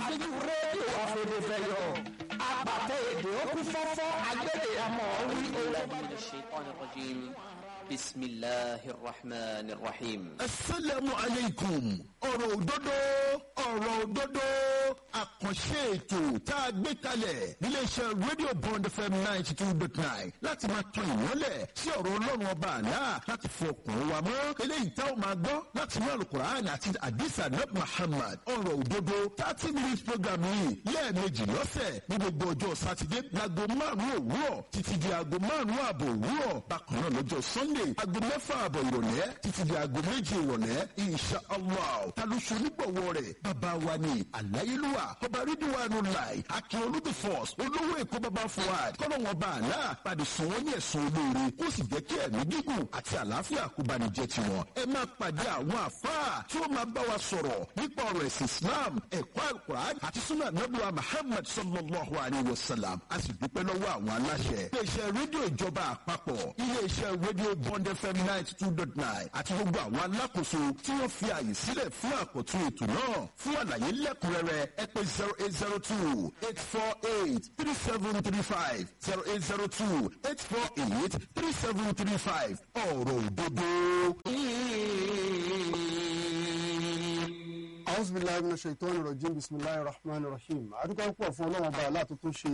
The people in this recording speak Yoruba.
àfihàn rédíò àfẹnifẹyọ apàtẹ èdè ó kú fọ́fọ́ agbẹ́dẹ àmọ́ wí owó. من الشيطان الرجيم بسم الله الرحمن الرحيم asalaamu aleykum ọ̀rọ̀ òdodo ọ̀rọ̀ òdodo àkànṣe ètò tá a gbé kalẹ̀ níléeṣẹ́ rédíò bond fm ninety two dot nine láti máa tan ìmọ́lẹ̀ sí ọ̀rọ̀ ọlọ́run ọba àlá láti fọkàn wa mọ́ eléyìí tá ò máa gbọ́ láti inú alukur'an àti adisa nab muhammad ọ̀rọ̀ òdodo thirty minutes program yìí lẹ́ẹ̀mejì lọ́sẹ̀ ní gbogbo ọjọ́ sátidé láago márùn-ún òwúrọ̀ títí di aago márùn-ún ààbò òwúrọ̀ bákan náà lọ́jọ́ sunday aago mẹ́fà ààbọ̀ ìrọ̀lẹ́ títí di aago méje ìrọ̀lẹ́ insha allah ta ló ṣe onígbọ̀wọ́ rẹ̀ bàbá wa ni àláyélúwà ọba rídíwánu láì akin olódò force olówó èkó bàbá fuad kọ́nà wọn bá àlá padì sùn wọ́n ní ẹ̀sùn olóore kó sì jẹ́ kí ẹ̀mí gígùn àti àlàáfíà kó bá ní jẹ́ tiwọn ẹ máa pàdé àwọn àfáà tí ó máa bá wa sọ̀rọ̀ nípa ọ̀rọ̀ ẹ̀sìn islam ẹ̀kọ́ alukur'an àti sunnah nabuwa muhammad sallallahu alayhi wa sallam a sì dúpẹ́ lọ́wọ́ àwọn aláṣẹ iléeṣẹ́ rédíò ìjọba àpapọ̀ iléeṣẹ́ rédíò bond fm ninety two dot nine àti gbogbo àwọn alákòóso tí wọ́n fi àyè sílẹ̀ fún àkọ́tún ètò náà fún àlàyé lẹ́kùnrẹ́rẹ́ ẹ pé zero eight zero two eight four eight three seven three five zero eight zero two eight four eight three seven three five ọ̀rọ̀ òdodo. أعوذ بالله من الشيطان الرجيم بسم الله الرحمن الرحيم أدوك أقوى فون الله وبعلا تتوشي